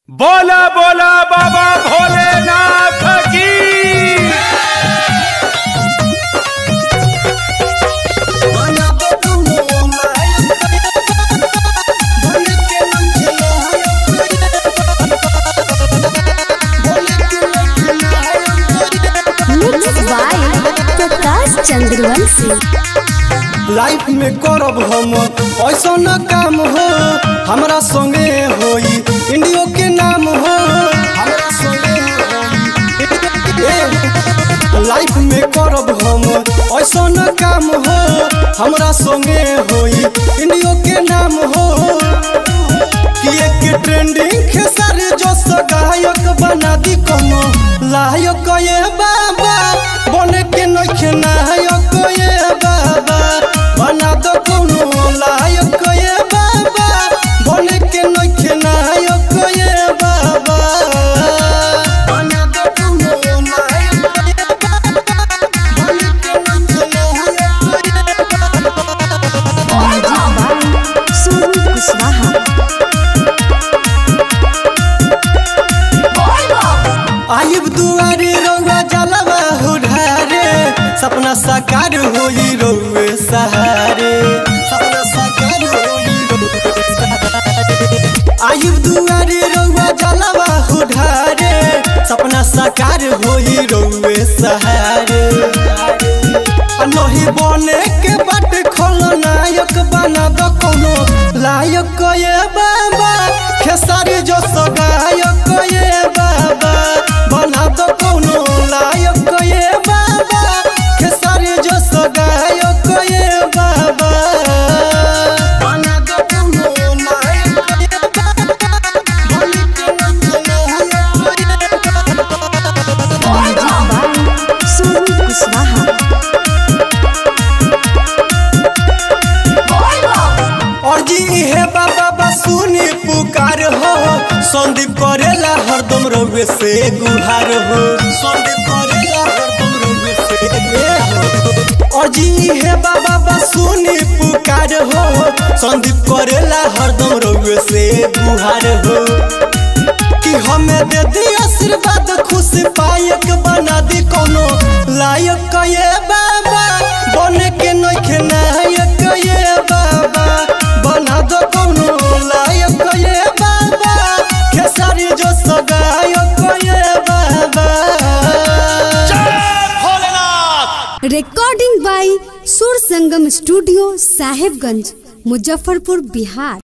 बोला बोला बाबा भोलेनाथ की Mixed by Prakash Chandravanshi life में करब हम ऐसा न काम हो हमरा संगे होई इंडियो के नाम हो हमरा संगे होई लाइफ में करब हम ऐसा न काम हो हमरा संगे होई इंडियो के नाम हो कि एक ट्रेंडिंग खेसारी जो गायक बना दी कोनो लायक ये बाबा बने के नखे नायक ये बाबा बना दो कोनो लायक ये बाबा बने के नखे नायक ये बाबा बना दो कोनो लायक ये बाबा बने के नखे नायक ये बाबा सोनू कुशवाहा आइब दुआरे रौआ जलवा उधारे सपना साकार होई रौए सहारे सपना साकार होई रौए सहारे। आइब दुआरे रौआ जलवा उधारे सपना साकार होई रौए सहारे नहीं बने के बाट खोलो नायक बना दो कोनो लायक ये बाबा खेसारी जो सगायक ये बाबा बना दो कोनो लायक ये बाबा खेसारी जो सगायक ये बाबा बना दो कोनो लायक ये बाबा बनी के लायक ये बाबा सोनू कुशवाहा और जी हे बाबा बसुनी पुकार हो संदीप करेला हरदम रवे से गुहार हो संदीप करेला हरदम रवे से गुहार हो। और जी हे बाबा बसुनी पुकार हो संदीप करेला हरदम रवे से गुहार हो कि हमें दे दी आशीर्वाद खुश पायक बना दी कोनो लायक ये बाबा बने के नखे नायक ये बाबा बना दो कोनो लायक ये बाबा खेसारी जो सगायक ये बाबा recording by Sur Sangam studio Sahebganj Muzaffarpur Bihar